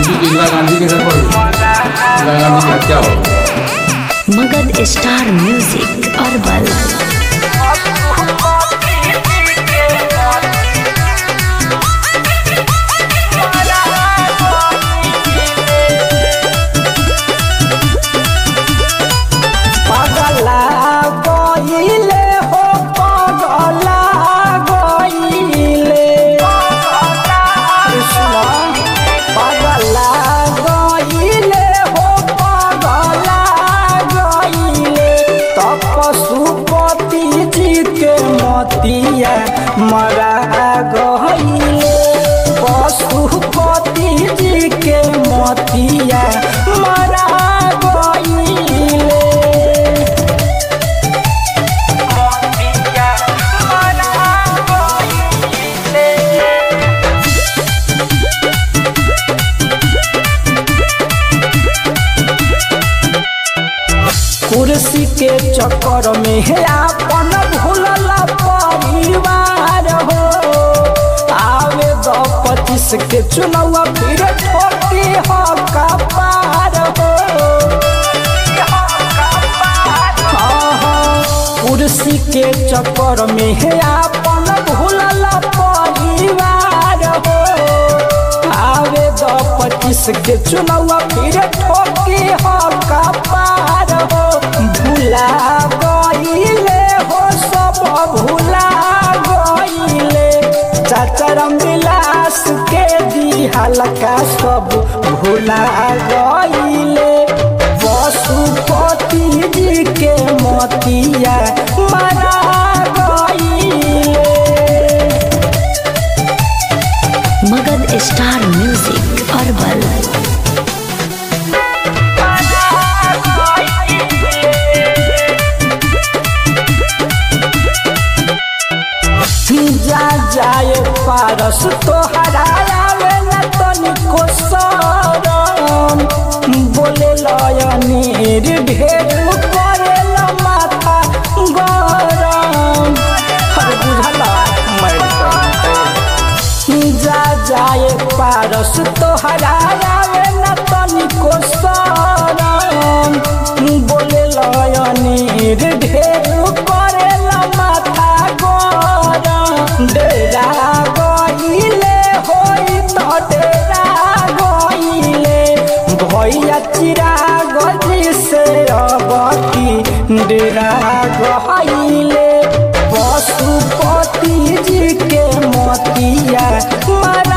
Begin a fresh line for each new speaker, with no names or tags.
उसी को इंदिरा गांधी के घर पर इंदिरा गांधी की हत्या हो
मगध स्टार म्यूजिक अरबल
पगला गईले हो पगला गईले कृष्ण पगला गईले हो पगला गईले तब पशुपति जी के मतिया मरा गईले पशुपति जी के मतिया मरा गईले कुर्सी के चक्कर में है अपन भूलल परिवार हो आवे दो पच्चीस के चुनाव फिर ठोकी हो कपार हो हाँ, हाँ, कुर्सी के चक्कर में है अपन भूलल परिवार हो आवे दो पच्चीस के चुनाव फिर ठोकी हो कपार हो भूला गईले हो सब भूला गईले चाचरम विलास के दी हल्का सब भूला गईले पशुपति जी के मोतिया मरा गईले
मगध स्टार म्यूजिक अरबल
जा जाए पारस तो हरावे न तनिको सरम बोले लयनीर ढेर करे ल माथा गरम हर बुझला जा जाए पारस तो हरावे न तनिको सरम बोले लयनीर ढेर करे ल माथा गरम डेरा गईले होई तो डेरा गईले भैया चिरा गजी से अबकी डेरा गईले पशुपति जी के मोतिया मरा